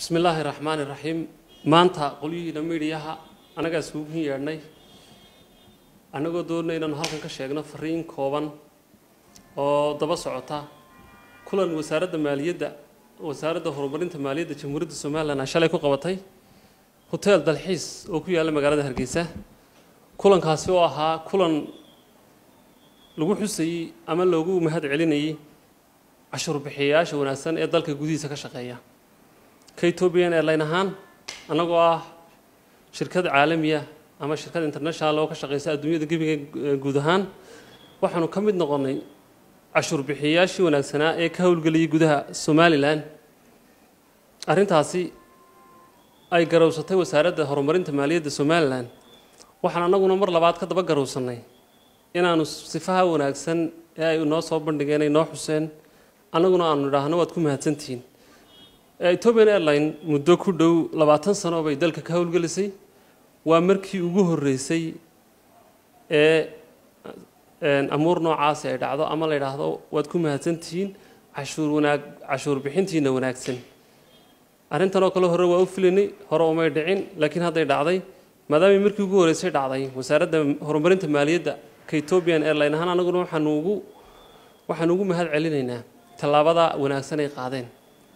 bismi illaahi raxmaani raxiim maanta qolyihiina miidhiyaha annagaa isugu yeedhnay annagoo doonay inaanu halkan ka sheegno fariin kooban oo daba socota kulan wasaaradda maaliyadda wasaaradda horumarinta maaliyadda jamhuuriyadda somalilan ay shalay ku qabatay hoteel dalxiis oo ku yaalla magaalada hargeysa kulankaasi oo ahaa kulan lagu xusayey ama loogu mahad celinayey cashuur bixiyayaasha wanaagsan ee dalka gudihiisa ka shaqeeya ka ethoobiyan airline ahaan annagoo ah shirkad caalamiya ama shirkad international oo ka shaqeysa adduunyada gebiga guud ahaan waxaanu ka mid noqonnay cashuur bixiyayaashii wanaagsanaa ee ka howlgeliyay gudaha somalilan arrintaasi ay garowsatay wasaaradda horumarinta maaliyadda somalilan waxaan annaguna mar labaad ka daba garowsannay inaanu sifaha wanaagsan ee ay noo soo bandhigeen ay noo xuseen annaguna aanu idhaahno waad ku mahadsantihiin ethoobian airline muddo ku dhow labaatan sano bay dalka ka howlgelisay waa markii ugu horreysay ee amuur noocaasi ay dhacdo ama la yidhaahdo waad ku mahadsantihiin cashuur wanaag cashuur bixintiina wanaagsan arrintan oo kale hore waa u filaynay hore umay dhicin laakiin hadday dhacday maadaamay markii ugu horreysay dhacday wasaaradda horumarinta maaliyadda ka ethoobian airline ahaan annaguna waxaanu ugu waxaanu ugu mahad celinaynaa tallaabada wanaagsan ay qaadeen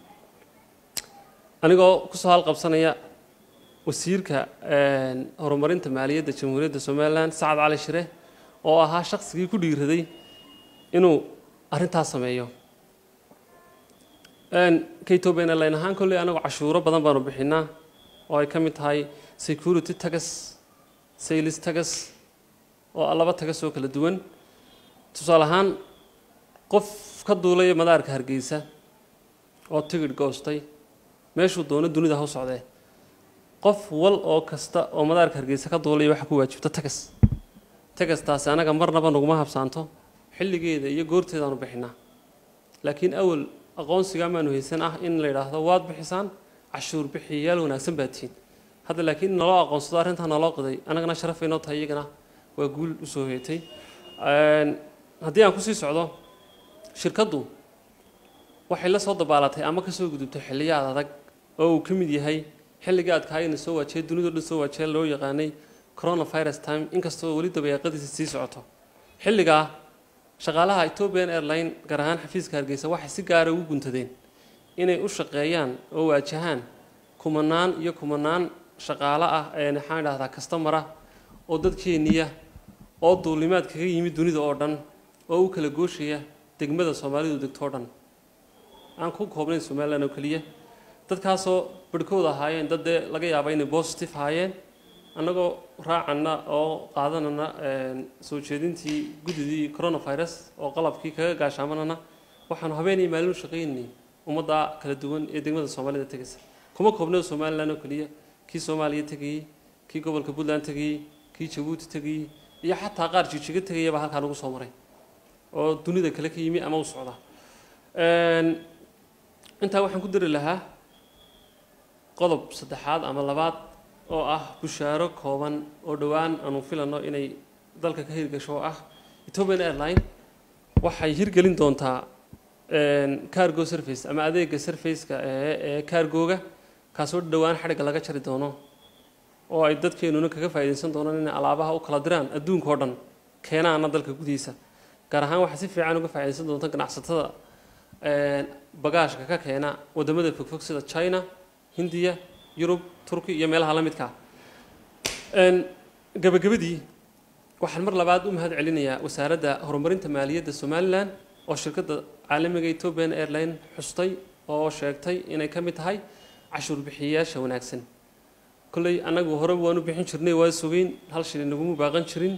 anigoo kusoo halqabsanaya wasiirka horumarinta maaliyadda jamhuuriyadda somalilan sacad cali shire oo ahaa shaqsigii ku dhiiraday inuu arrintaas sameeyo ka ethoobian airline ahaan kolley anagu cashuuro badan baanu bixinaa oo ay ka mid tahay security tagas sailis tagas oo laba tagas oo kala duwan tusaale ahaan qof ka duulaya madaarka hargeysa oo tigidh goostay meeshuu doono dunida ha u socdee qof wal oo kasta oo madaarka hargeysa ka duulaya waxaa ku waajibta tagas tagastaasi anaga marnaba naguma habsaanto xilligeeda iyo goorteedaanu bixinaa laakiin awal aqoonsigaa maanu haysan ah in la yidhaahdo waad bixisaan cashuur bixiyayaal wanaagsan baa tihiin hadda laakiin in naloo aqoonsado arrintaa naloo qiday annagana sharafay noo tahay iyagana waa guul usoo heetay haddii aan kusii socdo shirkaddu waxay la soo dabaalatay ama ka soo gudubtay xilliyaad adag oo uu ka mid yahay xilliga adkaayana soo waajiyay dunidao dhan soo waajiya loo yaqaanay coronavirus time inkastoo weli dabayaaqadiisa sii socoto xilligaa shaqaalaha ethoobian airline gaar ahaan xafiiska hargeysa waxay si gaara ugu guntadeen inay u shaqeeyaan oo waajahaan kumanaan iyo kumanaan shaqaalo ah ee maxaan idhahdaa kastamara oo dadkeeniya oo duulimaad kaga yimid dunida oo dhan oo u kala gooshaya degmada soomaalidu degtoo dhan aan ku koobnayn somalilan oo keliya dadkaasoo barhkooda ahaayeen dad dee laga yaaba inay positive ahaayeen annagoo raacana oo qaadanana soo jeedintii guddidii coronavirus oo qalabkii kaga gaashaamanana waxaanu habeen iyo maalin u shaqaynaynay ummadda kala duwan ee degmada soomaalida tegaysa kuma koobnay somalilan oo keliya kii soomaaliya tegayey kii gobolka puntland tegayey kii jabuuti tegayey iyo xataa qaar jijiga tegayaba halkaa nagu soo maray oo dunida kale ka yimi ama u socda intaa waxaan ku dari lahaa qodob saddexaad ama labaad oo ah bushaaro kooban oo dhowaan aanu filano inay dalka ka hirgasho oo ah ethoobian airline waxay hirgelin doontaa cargo surface ama adeega surfaceka ee cargoga kaasoo dhowaan xadhigga laga jari doono oo ay dadkeenuna kaga faa'iidaysan doonaan inay alaabaha u kala diraan adduunka oo dhan keenaana dalka gudihiisa gaar ahaan waxay si fiican uga faa'iidaysan doonta ganacsatada bagaashka ka keena wadamada fogfog sida china hindiya yurub turki iyo meelaha la midkaa gabagabadii waxaan mar labaad u mahad celinayaa wasaaradda horumarinta maaliyadda somalilan oo shirkadda caalamiga ethoobian airline xustay oo sheegtay inay ka mid tahay cashuur bixiyayaasha wanaagsan kolley annagu horeba waanu bixin jirnay waa sugeyn hal shil inaguma baaqan jirin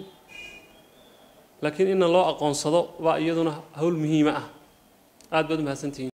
laakiin inna loo aqoonsado baa iyaduna howl muhiima ah aad baad u mahadsantihiin